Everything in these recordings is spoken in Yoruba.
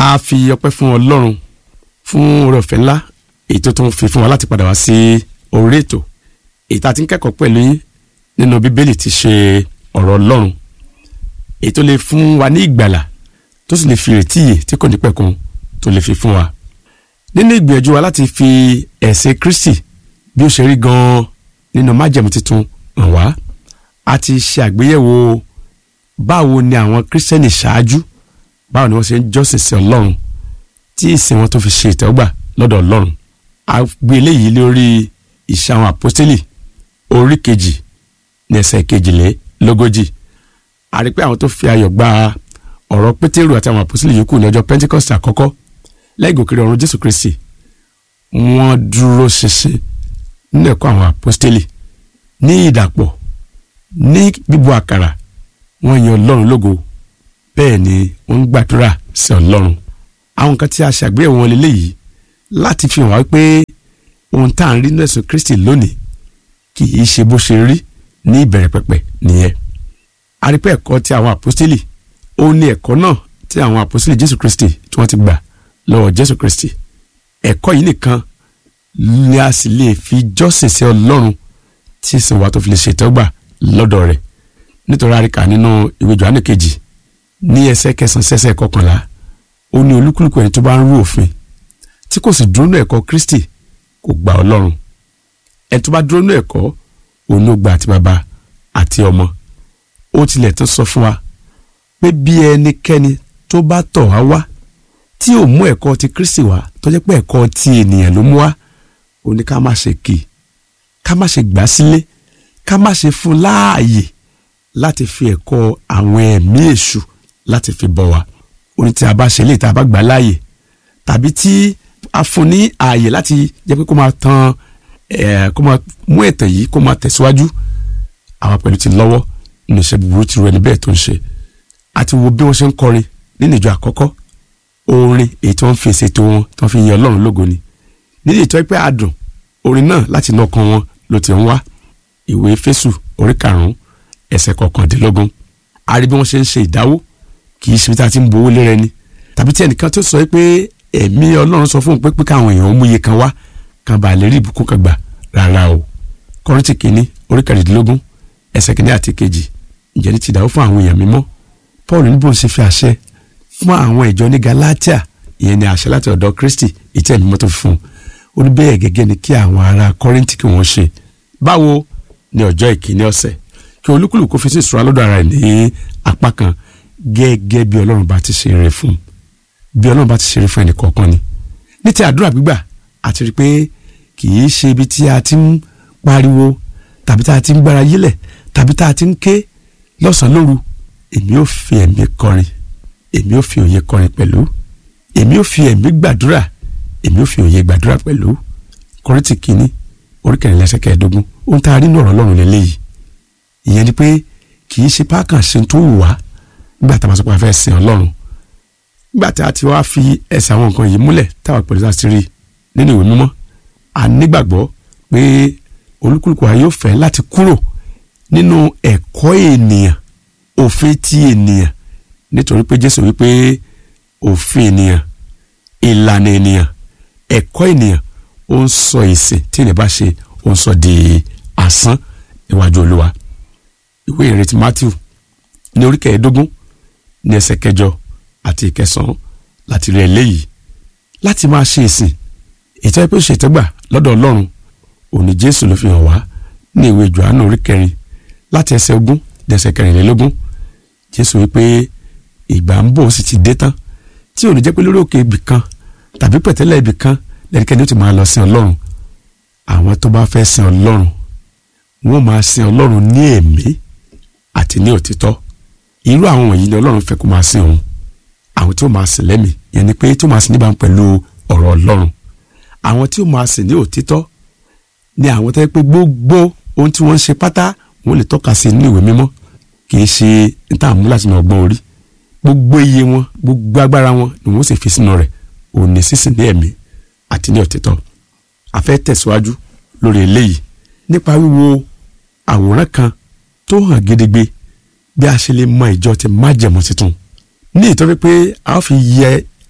a fi ọpẹ́ fún ọlọ́run fún oore ọ̀fẹ́ ńlá èyí tó tún fi fún wa láti padà wá sí orí ètò èyí tá a ti ń kẹ́kọ̀ọ́ pẹ̀lú yín nínú bíbélì ti ṣe ọ̀rọ̀ ọlọ́run èyí tó lè fún wa ní ìgbàlà tó sì lè fi ìrètí yè tí kò ní pẹ̀kun tó lè fi fún wa nínú ìgbìyànjú wa láti fi ẹ̀sìn Kristi bí ó ṣe rí gan-an nínú májẹ̀mú tuntun hàn wá a ti ṣe àgbéyẹ̀wò báwo ni àwọn kírísítẹ́nì ṣáájú báwo ni wọ́n ṣe ń jọ́sìn sí ọlọ́run tí ìsìn wọn tó fi ṣe ìtẹ́wọ́gbà lọ́dọ̀ ọlọ́run a gbé eléyìí lórí ìṣe àwọn àpọ́stélì orí kejì ní ẹsẹ̀ kejìlélógójì a rí pé àwọn tó fi ayọ̀ gba ọ̀rọ̀ pétérù àti àwọn àpọ́stélì yòókù ní ọjọ́ pentikọ́sì àkọ́kọ́ lẹ́yìn gòkèrè ọ̀run jésù kristi wọ́n dúró ṣinṣin nínú ẹ̀kọ́ àwọn àpọ́stélì ní ìdàpọ̀ ní bíbu àkàrà wọ́n yan ọlọ́run lógo bẹ́ẹ̀ ni wọ́n ń gbàdúrà sí ọlọ́run àwọn nǹkan tí a ṣàgbéyẹ̀wò wọn lélẹ́yìí láti fi hàn wá pé ohun tá à ń rí nínú ẹ̀sùn kristi lónìí kì í ṣe bó ṣe rí ní ìbẹ̀rẹ̀ pẹ̀pẹ̀ nìyẹn a rí pé ẹ̀kọ́ tí àwọn àpọ́stélì ó ní ẹ̀kọ́ náà tí àwọn àpọ́stélì jésù kristi tí wọ́n ti gbà lọ́wọ́ jésù kristi ẹ̀kọ́ yìí nìkan ni a sì lè fi jọ́sìn sí ọlọ́run tí ìsìn wa tó fi lè ṣètọ́gbà lọ́dọ̀ rẹ̀ nítorí àríkà nínú ìwé Jòhánù kejì ní ẹsẹ̀ kẹsàn-án sẹ́sẹ̀ kọkànlá ó ní olúkúlùkù ẹni tó bá ń rú òfin tí kò sì dúró nínú ẹ̀kọ́ Kristi kò gba ọlọ́run ẹni tó bá dúró nínú ẹ̀kọ́ òun ló gba àti bàbá àti ọmọ ó tilẹ̀ tún sọ fún wa pé bí ẹnikẹ́ni tó bá tọ̀ wá wá tí ò mú ẹ̀kọ́ ti Kristi wá tó jẹ́ pé ẹ̀kọ́ ti ènìyàn ló mú wá ó ní ká má ṣe kì í ká má ṣe gbà sílé ká má ṣe fún láàyè láti fi ẹ̀kọ́ àwọn ẹ̀mí èṣù láti fi bọ̀ wá ó ní tí a bá ṣe lè tá a bá gbà láàyè tàbí tí a fún ní ààyè láti jẹ́ pé kó máa tan ẹ̀ kó máa mú ẹ̀tàn yìí kó máa tẹ̀síwájú àwa pẹ̀lú ti lọ́wọ́ nínú iṣẹ́ búburú ti ru ẹni bẹ́ẹ̀ tó ń ṣe àti wo bí wọ́n ṣe ń kọrin nínú ìjọ àkọ́kọ́ orin èyí tí wọ́n fi èsè tó wọn tí wọ́n fi yin ọlọ́run lógo ni nínú ìtọ́ pé àdùn orin náà láti inú ọkàn wọn ló ti ń wá ìwé Éfésù orí karùn-ún ẹsẹ̀ kọkàndínlógún a rí bí wọ́n ṣe ń ṣe ìdáwó kì í ṣe bí tá a ti ń bo owó lérẹ ni tàbí tí ẹnìkan tó sọ pé ẹ̀mí ọlọ́run sọ fún un pé pé káwọn èèyàn ó mú iye kan wá kan bá lè rí ìbùkún kan gbà rárá o Kọ́ríńtì kìíní orí kẹrìndínlógún ẹsẹ̀ kìíní àti kejì ǹjẹ́ ní ti ìdáwó fún àwọn èèyàn mímọ́ Paul níbo ń ṣe fi àṣẹ fún àwọn ìjọ ní Galatia ìyẹn ni àṣẹ láti ọ̀dọ̀ Kristi ìtẹ́ ẹ̀mí mọ́tò fún un ó ní bẹ́ẹ̀ gẹ́gẹ́ ni kí àwọn ará Kọ́ríńtì kí wọ́n ṣe báwo ní ọjọ́ ìkíní ọ̀sẹ̀ kí olúkúlùkù fi sí ìṣúra lọ́dọ̀ ara ẹ̀ ní apá kan gẹ́gẹ́ bí ọlọ́run bá ti ṣe rere fún bí ọlọ́run bá ti ṣe rere fún ẹnì kọ̀ọ̀kan ni ní ti àdúrà gbígbà àti rí i pé kì í ṣe ibi tí a ti ń pariwo tàbí tá a ti ń gbára yílẹ̀ tàbí tá a ti ń ké lọ́sàn-án lóru èmi ò fi ẹ̀mí kọrin èmi ò fi òye kọrin pẹ̀lú èmi ò fi ẹ̀mí gbàdúrà èmi ò fi òye gbàdúrà pẹ̀lú Kọ́ríńtì kìíní orí kẹrìnlá ẹsẹ̀ kẹẹ̀ẹ́dógún ohun tá a rí nínú ọ̀rọ̀ ọlọ́run lélẹ́yìí ìyẹn ni pé kì í ṣe pákàn ṣe tó wù wá nígbà tá a bá sọ pé a fẹ́ sin ọlọ́run nígbà tí a ti wá fi ẹsẹ̀ àwọn nǹkan yìí múlẹ̀ táwa pẹ̀lú sáà ti rí nínú ìwé mímọ́ a nígbàgbọ́ pé olúkúlùkù wa yóò fẹ́ láti kúrò nínú ẹ̀kọ́ ènìyàn òfin ti ènìyàn nítorí pé Jésù wípé òfin ènìyàn ìlànà ènìyàn ẹ̀kọ́ ènìyàn ó ń sọ ìsìn tí ènìyàn bá ṣe ó ń sọ di asán níwájú olúwa ìwé ìrètí Matthew ní orí kẹẹ̀ẹ́dógún ní ẹsẹ̀ kẹjọ àti ìkẹsàn-án láti rí eléyìí láti máa ṣe ìsìn ètò ẹgbẹ́ òṣètẹ́gbà lọ́dọ̀ ọlọ́run òní jésù ló fi hàn wá ní ìwé johannu orí kẹrin láti ẹsẹ̀ ogún dé ẹsẹ̀ kẹrìnlélógún jésù wípé ìgbà ń bọ̀ ó sì ti dé tán tí òní jẹ́ pé lórí òkè ibì kan tàbí pẹ̀tẹ́lẹ̀ ibì kan lẹ́nikẹ́ni ó ti máa lọ sin ọlọ́run àwọn tó bá fẹ́ sin ọlọ́run wọ́n máa sin ọlọ́run ní ẹ̀mí àti ní òtítọ́ irú àwọn wọ̀nyí ni ọlọ́run fẹ́ kó máa sin òun àwọn tí ó máa sìn lẹ́mìí yẹn ni pé tí ó máa sìn níbàámu pẹ̀lú ọ̀rọ̀ ọlọ́run àwọn tí ó máa sìn ní òtítọ́ ni àwọn tó yẹ pé gbogbo ohun tí wọ́n ń ṣe pátá wọ́n lè tọ́ka sí nínú ìwé mímọ́ kì í ṣe níta àmú láti ní ọgbọ́n orí gbogbo iye wọn gbogbo agbára wọn ni wọ́n sì fi sínú rẹ̀ òun ní sísìn ní ẹ̀mí àti ní òtítọ́ a fẹ́ tẹ̀síwájú lórí eléyìí nípa wíwo àwòrán kan tó hàn gedegbe bí a ṣe lè mọ ìjọ ti májẹ̀mú tuntun ní ìtọ́jú pé a ó fi yẹ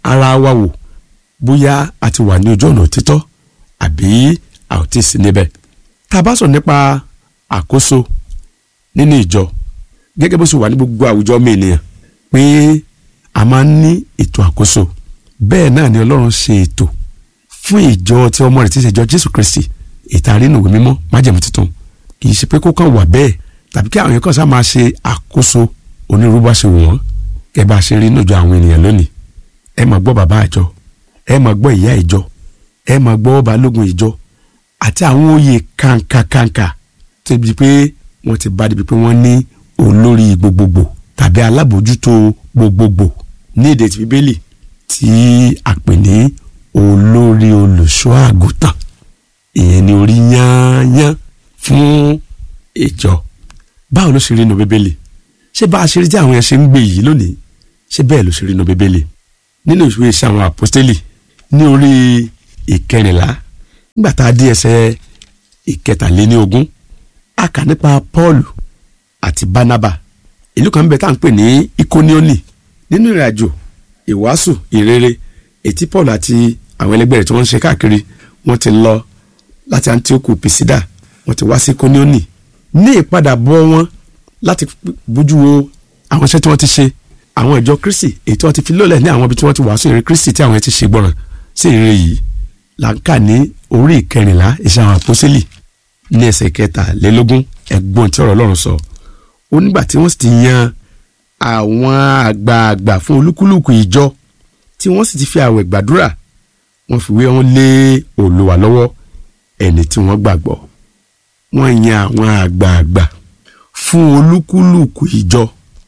ara wa wò bóyá a ti wà ní ojú ọ̀nà òtítọ́ àbí a ò tí ì sí níbẹ̀ tá a bá sọ nípa àkóso nínú ìjọ gẹ́gẹ́ bó ṣe wà ní gbogbo àwùjọ ọmọ ènìyàn pé a máa ń ní ètò àkóso bẹ́ẹ̀ náà ni ọlọ́run ṣe ètò fún ìjọ tí ọmọ rẹ̀ ti ṣe ìjọ jésù kristi ètò àrínúwé mímọ́ májẹ̀mú tuntun kì í ṣe pé kó kàn wà bẹ́ẹ̀ tàbí kí àwọn yẹn kàn sá máa ṣe àkóso onírúurú bá ṣe wù wọ́n kẹ́ bá ṣe rí níjọ àwọn ènìyàn lónìí ẹ máa gbọ́ bàbá àjọ ẹ máa gbọ́ ìyá ìjọ ẹ máa gbọ́ balógun ìjọ àti àwọn oyè kàǹkàkàǹkà tó di pé wọ́n ti bá débi pé wọ́n ní olórí gbogbogbò tàbí alábòójútó gbogbogbò ní èdè ti bíbélì tí a pè ní olórí olùṣọ́ àgùntàn ìyẹn ni orí yányán fún ìjọ báwo ló ṣe rí inú bíbélì ṣé bá a ṣe rí tí àwọn yẹn ṣe ń gbé yìí lónìí ṣé bẹ́ẹ̀ ló ṣe rí inú bíbélì nínú ìwé iṣẹ́ àwọn àpọ́stélì ní orí ìkẹrìnlá nígbà tá a dé ẹsẹ̀ ìkẹtàléníogún a kà nípa Pọ́ọ̀lù àti Bánábà ìlú kan bẹ tá à ń pè ní Ikonioni nínú ìrìnàjò ìwàásù ìrere ètí Paul àti àwọn ẹlẹgbẹ́ rẹ̀ tí wọ́n ń ṣe káàkiri wọ́n ti lọ láti Antioch Pisidia wọ́n ti wá sí Ikonioni ní ìpadàbọ̀ wọn láti bójú wo àwọn iṣẹ́ tí wọ́n ti ṣe àwọn ìjọ Kristi èyí tí wọ́n ti fi lólẹ̀ ní àwọn ibi tí wọ́n ti wàásù ìrere Kristi tí àwọn ti ṣe gbọ́ràn sí ìrere yìí là ń kà ní orí ìkẹrìnlá iṣẹ́ àwọn àpọ́sítélì ní ẹsẹ̀ kẹtàlélógún ẹ̀gbọ́n tí ọ̀rọ̀ Ọlọ́run sọ ó nígbà tí wọ́n sì ti yan àwọn àgbààgbà fún olúkúlùkù ìjọ tí wọ́n sì ti fi àwẹ̀ gbàdúrà wọ́n fi wé wọn lé Olúwa lọ́wọ́ ẹni tí wọ́n gbàgbọ́ wọ́n yan àwọn àgbààgbà fún olúkúlùkù ìjọ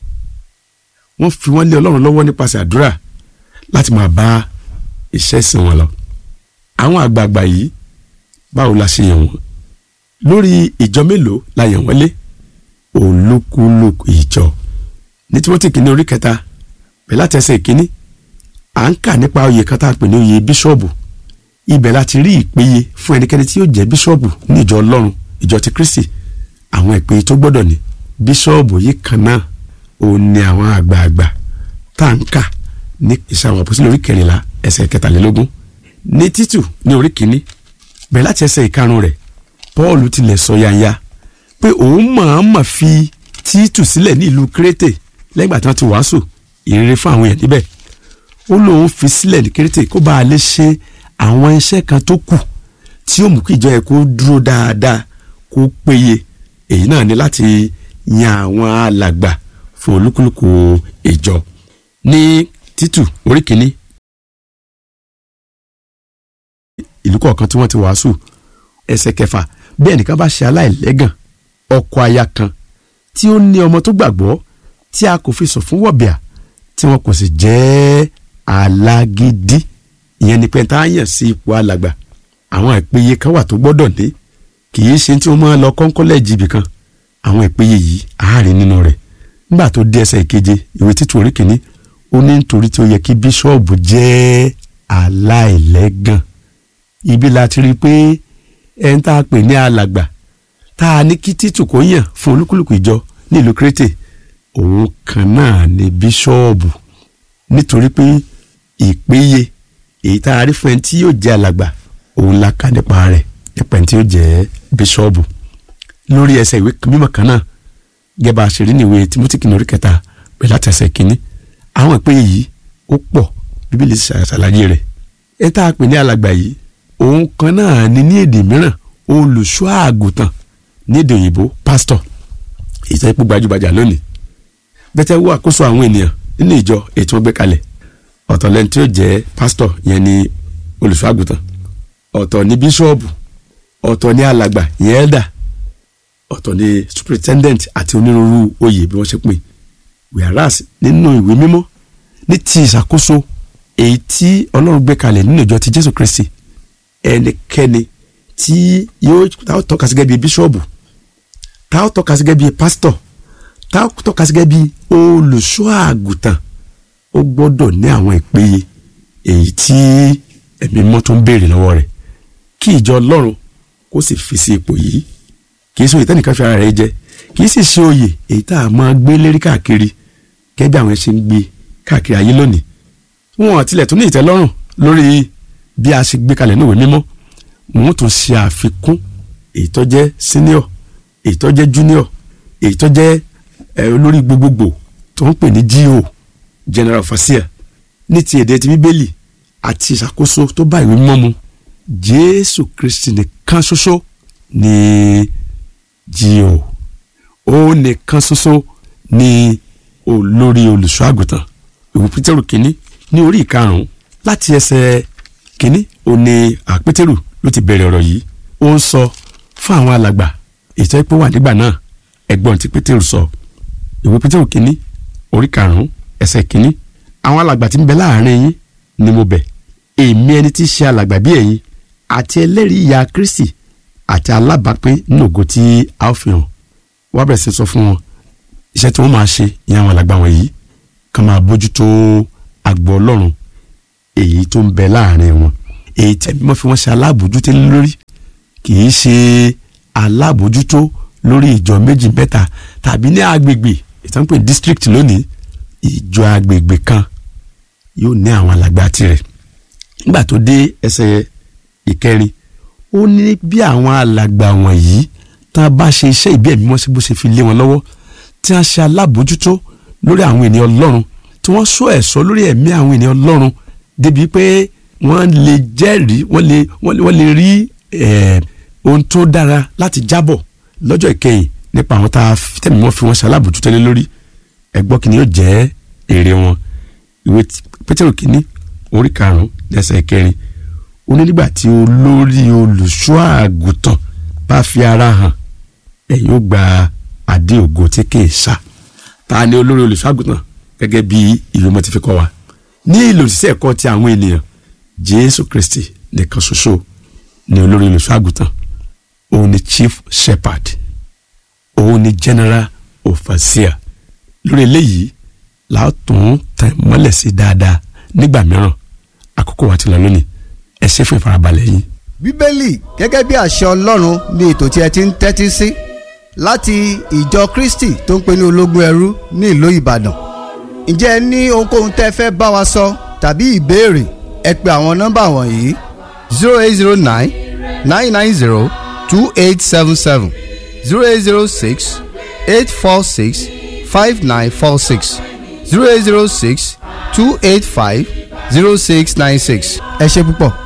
wọ́n fi wọ́n lé Ọlọ́run lọ́wọ́ nípasẹ̀ àdúrà láti máa bá iṣẹ́ ìsìn wọn lọ àwọn àgbààgbà yìí báwo la ṣe yàn wọ́n lórí ìjọ mélòó la yàn wọ́n lé olúkúlùkù ìjọ ní Tímótì kìíní orí kẹta bẹ́ẹ̀ láti ẹsẹ̀ ìkíní à ń kà nípa oyè kan tá a pè ní oyè bíṣọ́ọ̀bù ibẹ̀ láti rí ìpéye fún ẹnikẹ́ni tí yóò jẹ́ bíṣọ́ọ̀bù ní ìjọ Ọlọ́run ìjọ ti Kristi àwọn ìpéye tó gbọ́dọ̀ ní bíṣọ́ọ̀bù yìí kan náà òun ni àwọn àgbààgbà tá à ń kà ní ìṣe àwọn àpòsílẹ̀ orí kẹrìnlá ẹsẹ̀ kẹtàlélógún ní Títù ní orí kìíní bẹ́ẹ̀ láti ẹsẹ̀ ìkarùn rẹ̀ Pọ́ọ̀lù tilẹ̀ sọ yanya pé òun mọ̀ọ́mọ̀ fi Títù sílẹ̀ ní ìlú Kérétè lẹ́gbàá tí wọ́n ti wàásù ìrere fún àwọn èèyàn níbẹ̀ ó lóun fi sílẹ̀ ní Kérétè kó bá a lè ṣe àwọn iṣẹ́ kan tó kù tí ó mú kí ìjọ yẹn kó dúró dáadáa kó péye èyí náà ni láti yan àwọn alàgbà fún olúkúlùkù ìjọ ní Títù orí kìíní ìlú kọ̀ọ̀kan tí wọ́n ti wàásù ẹsẹ̀ kẹfà bí ẹnìkan bá ṣe aláìlẹ́gàn ọkọ aya kan tí ó ní ọmọ tó gbàgbọ́ tí a kò fi sọ fún wọ̀bìà tí wọn kò sì jẹ́ alágídí ìyẹn ni pé tá a yàn sí ipò alàgbà àwọn ìpéye kan wà tó gbọ́dọ̀ ní kì í ṣe tí wọ́n máa lọ kọ́ńkọ́lẹ́jì ibì kan àwọn ìpéye yìí àárín nínú rẹ̀ nígbà tó dé ẹsẹ̀ ìkeje ìwé títú orí kìíní ó ní nítorí tí ó yẹ kí bíṣọ́ọ̀bù jẹ́ aláìlẹ́gàn ibi la ti rí i pé ẹni tá a pè ní alàgbà tá a ní kí títù kó yàn fún olúkúlùkù ìjọ nílùú Kérétè òun kan náà ni bíṣọ́ọ̀bù nítorí pé ìpéye èyí tá a rí fún ẹni tí yóò jẹ́ alàgbà òun la kà nípa rẹ̀ nípa ẹni tí yóò jẹ́ bíṣọ́ọ̀bù lórí ẹsẹ̀ ìwé mímọ́ kan náà gẹ́gẹ́ bá a ṣe rí ní ìwé Tímótì kìíní orí kẹta pẹ̀lú láti ẹsẹ̀ kìíní àwọn ìpéye yìí ó pọ̀ bíbélì ṣàlàyé rẹ̀ ẹ tá a pè ní alàgbà yìí òun kan náà ni ní èdè mìíràn olùṣọ́ àgùntàn ní èdè òyìnbó pásítọ̀ ìtàn ipò gbajúgbajà lónìí bẹ́tẹ̀ wo àkóso àwọn ènìyàn nínú ìjọ èyí tí wọ́n gbé kalẹ̀ ọ̀tọ̀ lẹ́ni tí ó jẹ́ pásítọ̀ yẹn ni olùṣọ́ àgùntàn ọ̀tọ̀ ni bíṣọ́ọ̀bù ọ̀tọ̀ ni alàgbà yẹn ẹ̀dà ọ̀tọ̀ ni superintendent àti onírúurú oyè bí wọ́n ṣe pè whereas nínú ìwé mímọ́ ní ti ìṣàkóso èyí tí ọlọ́run gbé kalẹ̀ nínú ìjọ ti jésù kristi ẹnikẹ́ni tí yóò tá ó tọ́ka sí gẹ́gẹ́ bí bíṣọ́ọ̀bù tá ó tọ́ka sí gẹ́gẹ́ bí pásítọ̀ tá ó tọ́ka sí gẹ́gẹ́ bí olùṣọ́ àgùntàn ó gbọ́dọ̀ ní àwọn ìpéye èyí tí ẹ̀mí mọ́ tó ń béèrè lọ́wọ́ rẹ̀ kí ìjọ ọlọ́run kó sì fi sí ipò yìí kì í ṣe oyè tẹ́nìkan fi ara rẹ̀ jẹ kì í sì ṣe oyè èyí tá a máa gbé lérí káàkiri gẹ́gẹ́ bí àwọn ẹ̀ ṣe ń gbé káàkiri ayé lónìí wọn àtilẹ̀ tún ní ìtẹ́lọ́rùn lórí bí a ṣe gbé kalẹ̀ níwèé mímọ́ wọn tún ṣe àfikún èyí tó jẹ́ senior èyí tó jẹ́ junior èyí tó jẹ́ olórí gbogbogbò tó ń pè ní GO general overseer ní ti èdè ti bíbélì àti ìṣàkóso tó bá ìwé mímọ́ mu jésù kristi nìkan ṣoṣo ní GO ó nìkan ṣoṣo ní olórí olùṣọ́ àgùntàn ìwé pétérù kínní ní orí ìkarùn-ún láti ẹsẹ̀ kínní ó ní àpétérù ló ti bẹ̀rẹ̀ ọ̀rọ̀ yìí ó ń sọ fún àwọn alàgbà ètò ìpò wà nígbà náà ẹ̀gbọ́n tí pétérù sọ ìwé pétérù kínní orí karùn-ún ẹsẹ̀ kínní àwọn alàgbà tí ń bẹ láàrin yín ni mo bẹ̀ èmi ẹni tí í ṣe alàgbà bí ẹ̀yin àti ẹlẹ́rìí ìyà kristi àti alábàápín nínú ògo tí a ó fi hàn wá bẹ̀rẹ̀ sí sọ fún wọn iṣẹ́ tí wọ́n máa ṣe ìyẹn àwọn alàgbà wọ̀nyí ká máa bójútó àgbo ọlọ́run èyí tó ń bẹ láàrin wọn èyí tí ẹbí mọ́ fi wọ́n ṣe alábòójútó lórí kì í ṣe alábòójútó lórí ìjọ méjì mẹ́ta tàbí ní agbègbè ìtànpé district lónìí ìjọ agbègbè kan yóò ní àwọn alàgbà tirẹ̀ nígbà tó dé ẹsẹ̀ ìkẹrin ó ní bí àwọn alàgbà wọ̀nyí tá a bá ṣe iṣẹ́ ìbí ẹ̀mí mọ́ sí bó ṣe fi lé wọn lọ́wọ́ tí wọ́n ṣe alábòójútó lórí àwọn ènìyàn ọlọ́run tí wọ́n sọ ẹ̀ṣọ́ lórí ẹ̀mí àwọn ènìyàn ọlọ́run débi pé wọ́n lè jẹ́rìí wọ́n lè wọ́n lè rí ohun tó dára láti jábọ̀ lọ́jọ́ ìkẹyìn nípa àwọn tá a tẹ̀mí wọn fi wọn ṣe alábòójútó lé lórí ẹgbọ́n kìíní yóò jẹ́ èrè wọn ìwé pétérù kìíní orí karùn-ún lẹ́sẹ̀ kẹrin ó ní nígbà tí olórí olùṣọ́ àgùntàn bá fi ara hàn ẹ̀yin ó gba adé ògo tí kì í ṣá ta ni olórí olùṣọ́ àgùntàn gẹ́gẹ́ bí ìwé mọ́ ti fi kọ́ wa ní ìlòsíṣẹ́ ẹ̀kọ́ ti àwọn ènìyàn jésù kristi nìkan ṣoṣo ni olórí olùṣọ́ àgùntàn òun ni chief shepherd òun ni general overseer lórí eléyìí láàtún tẹ̀ mọ́lẹ̀ sí dáadáa nígbà mìíràn àkókò wa ti lọ lónìí ẹ ṣé fún ìfarabalẹ̀ yín. bíbélì gẹ́gẹ́ bí àṣẹ ọlọ́run ni ètò tí ẹ ti ń tẹ́tí sí láti ìjọ kristi tó ń pè ní ológun ẹrú ní ìlú ìbàdàn ǹjẹ́ ẹ ní ohunkóhun tẹ́ fẹ́ bá wa sọ tàbí ìbéèrè ẹ pe àwọn nọ́mbà wọ̀nyí zero eight zero nine nine nine zero two eight seven seven zero eight zero six eight four six five nine four six zero eight zero six two eight five zero six nine six ẹ ṣé púpọ̀.